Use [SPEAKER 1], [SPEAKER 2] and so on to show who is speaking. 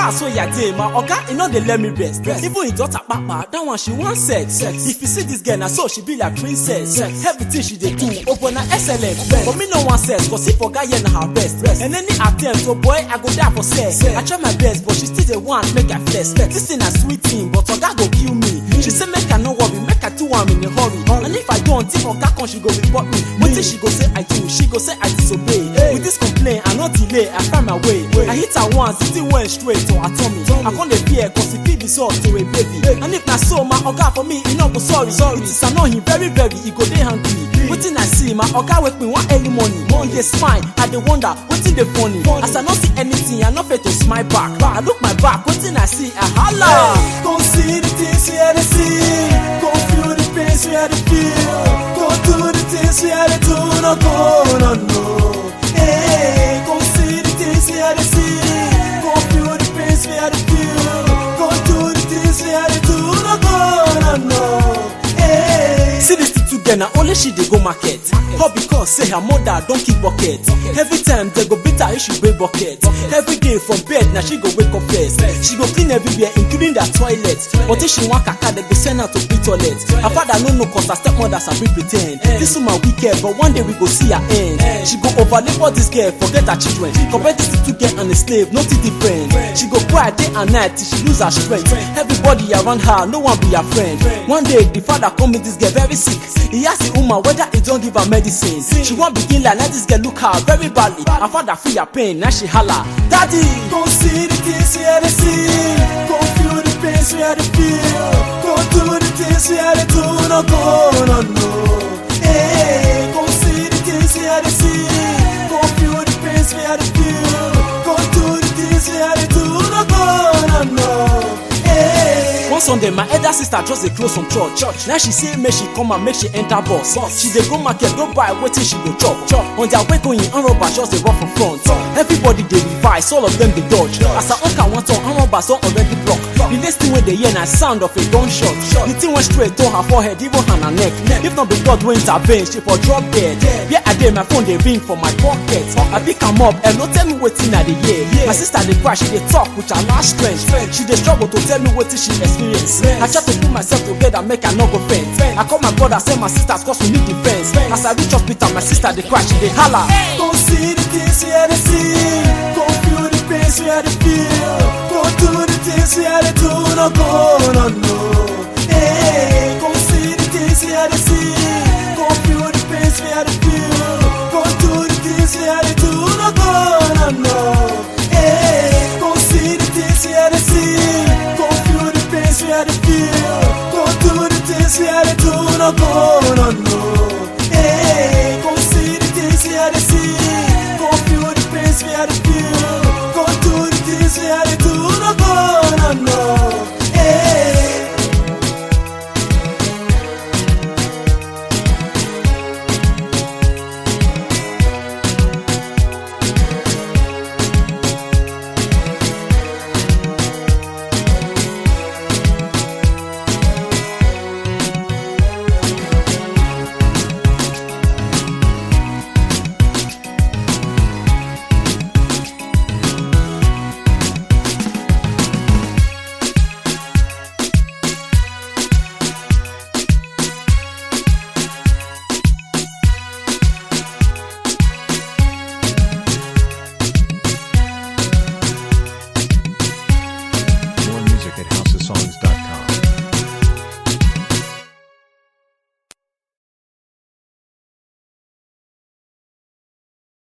[SPEAKER 1] house wey I dey, my oga e no dey let me rest. Even him daughter papa, that one she wan sex. If you see this girl na so she be like princess. Everything she dey do, open na excellent. But me no wan sex, cause if oga here na her best. And any attempt, oh boy, I go die for sex. I try my best, but she still dey want make I flex. This thing na sweet thing, but oga go kill me. She say make I no worry, make I do am in a hurry. And if I don't, if oga come, she go report me. Wetin she go say I do, she go say I disobey. With this complaint, I no delay, I find my way. I hit her once, the thing went straight to her tummy. I come dey fear, cause it fit be salt to a baby. And if na so, my oga for me, e no go sorry. It is annoying, very very, e go dey hungry. Wetin I see, my oga wake me one early morning. He dey smile, I dey wonder, wetin dey funny? As I no see anything, I no fit to smile back. I look my back, wetin I see, I holla.
[SPEAKER 2] Go see the things we had to see. Go feel the pains we had to feel. Go do the things we had to do. No go, no, no. Hey, go see the things we had to see. Go feel the pains we had to feel. Go do the things we had to do. No go, no, no. Hey.
[SPEAKER 1] See this two girl, na only she dey go market. All because say her mother don keep bucket. Every time they go beat her if she wear bucket. Every day from bed, na she go wake up first. She go clean everywhere, including the toilet. But if she wan kaka, they go send her to clean toilet. Her father no know cause her stepmother sabi pretend. This woman wicked, but one day we go see her end. She go overlabor this girl, forget her children. Compare this two girl and a slave, nothing different. She go cry day and night till she lose her strength. Everybody around her, no one be her friend. One day, the father come meet this girl very sick. He ask the woman whether he don't give her medicine. She wan begin like let this girl look her very badly. Her father feel her pain, now she holla, Daddy!
[SPEAKER 2] Go see the things we had to see. Go feel the pains we had to feel. Go do the things we had to do. No go, no, no. Hey, go see the things we had to see. Go feel the pains we had to feel. Go do the things we had to do. No go, no, no. Hey.
[SPEAKER 1] One Sunday, my elder sister just dey close from church. church. Now she say make she come and make she enter bus. She dey go market, go buy wetin she go chop. chop. On their way going, armed robbers just dey run from front. Everybody dey revise, all of them dey dodge. As her uncle want turn, armed robbers don already block. The next thing wey dey hear na sound of a gunshot. The thing went straight to her forehead, even hand her neck. If not be God wey intervene, she for drop dead. Where I dey, my phone dey ring for my pocket. I pick am up, hello, tell me wetin I dey hear. My sister dey cry, she dey talk with her last strength. She dey struggle to tell me wetin she experience. I try to put myself together, make I no go faint. I call my brother, say my sisters, cause we need defense. As I reach hospital, my sister dey cry, she dey holla.
[SPEAKER 2] Go see the things we had to see. Go feel the pains we had to feel. Go do the things we had to do. No go, no, no. Hey, go see the things we had to see. Go feel the pains we had to feel. Go do the things we had to do. No go, no, no. Hey, go see the things we had to see. Go feel the pains we had to feel. Go do the things we had to do. No go, no, no.